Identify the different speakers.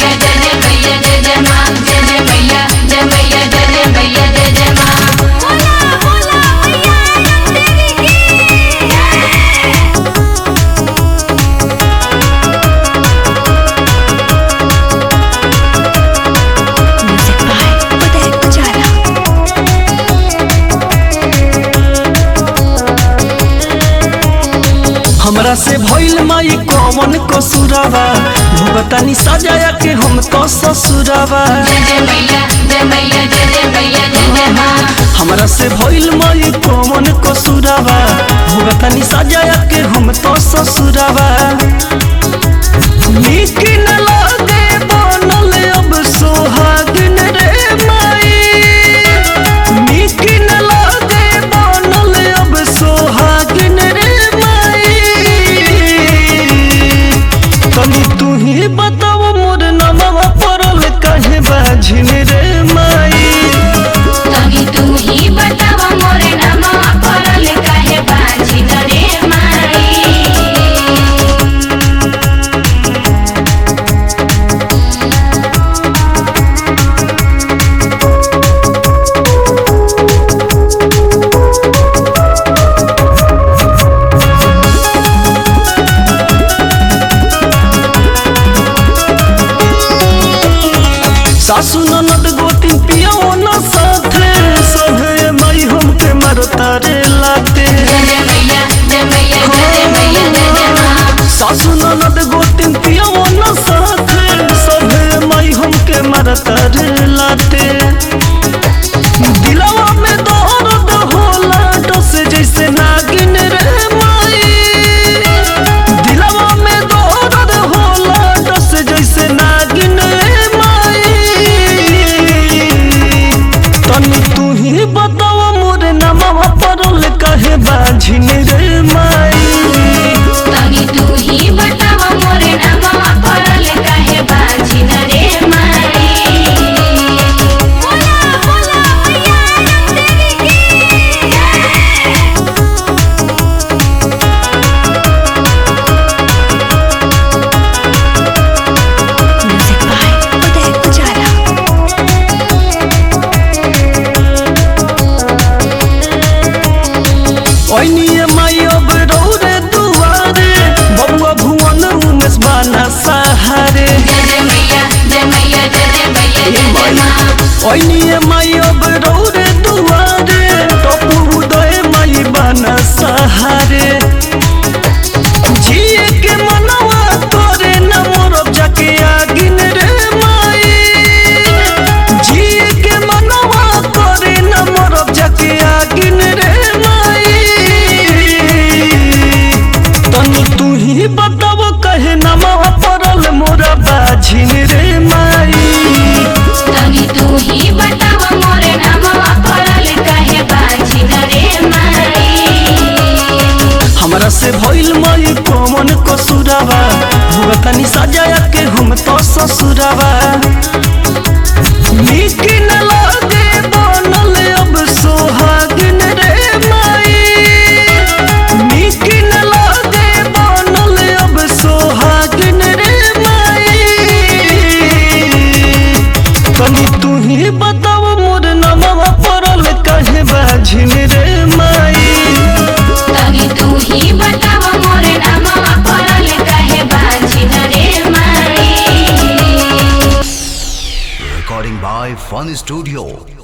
Speaker 1: मैया जय जय मैया जय जय माँ जय जय मैया जय मैया जय जय मैया जय जय माँ बोला बोला मैया देवी
Speaker 2: Music by Uday Pujara.
Speaker 3: हमरा से भइल माई कौन कसूरावा भुगतानी सजाया के हम तो ससुरावा
Speaker 1: जय जय मैया जय मैया जय जय मैया जय जय माँ
Speaker 3: हमरा से भइल माई कौन कसूरावा भुगतानी सजाया के हम तो ससुरावा नीक न लागे बनल अब सोहागिन रे माई नीक न लागे बनल अब सोहागिन रे माई तनी तू ही बताओ मोर नमवा पड़ल कहे बाझिन रे माई
Speaker 1: तभी तू ही बतावा मोरे नामा पड़ल काहे बाजी रे माई
Speaker 3: सासु ननद गोतिन पियाओ न साथे सभे माई हमके मरता रे लाते
Speaker 1: जय जय मैया जय मैया जय जय मैया जय जय माँ
Speaker 3: सासु ननद गोतिन पियाओ न साथे सभे माई हमके मरता रे लाते दिलवा में दर्द होला डस जैसे नागिन रे माई दिलवा में दर्द होला डस जैसे नागिन रे माई तनी तू ही बतावा मोरे नमवा पड़ल कहे बाझिन रे माई
Speaker 1: तभी तू ही बतावा मोरे नामा पड़ल काहे बाजी रे माई बोला बोला मैया देवी
Speaker 2: Music by Uday Pujara.
Speaker 3: ओइनिए माई अब रौरे दुआरे बबुआ भुवन उमेश बाना सहारे
Speaker 1: जय जय मैया जय मैया जय जय मैया जय जय माँ
Speaker 3: ओइनिए माई अब रौरे दुआरे टपू उदय माई बाना सहारे जिए के मनवा तोरे न मोरब जाके आगिन रे माई जिए के मनवा तोरे न मोरब जाके आगिन रे माई तनी तू ही बताओ कहे नमवा पड़ल मोरा बाझिन रे माई
Speaker 1: तभी तू ही बतावा मोरे नामा पड़ल काहे बाजी रे माई
Speaker 3: हमरा से भइल माई कौन कसूरावा भुगतानी सजाया के हम तो ससुरावा नीक न लागे बनल अब सोहागिन रे माई नीक न लागे बनल अब सोहागिन रे माई तनी तू ही बताओ मोर नमवा पड़ल कहे बाझिन रे माई
Speaker 1: तभी तू ही बतावा मोरे नामा पड़ल काहे बाजी रे माई
Speaker 4: Recording by Fun Studio.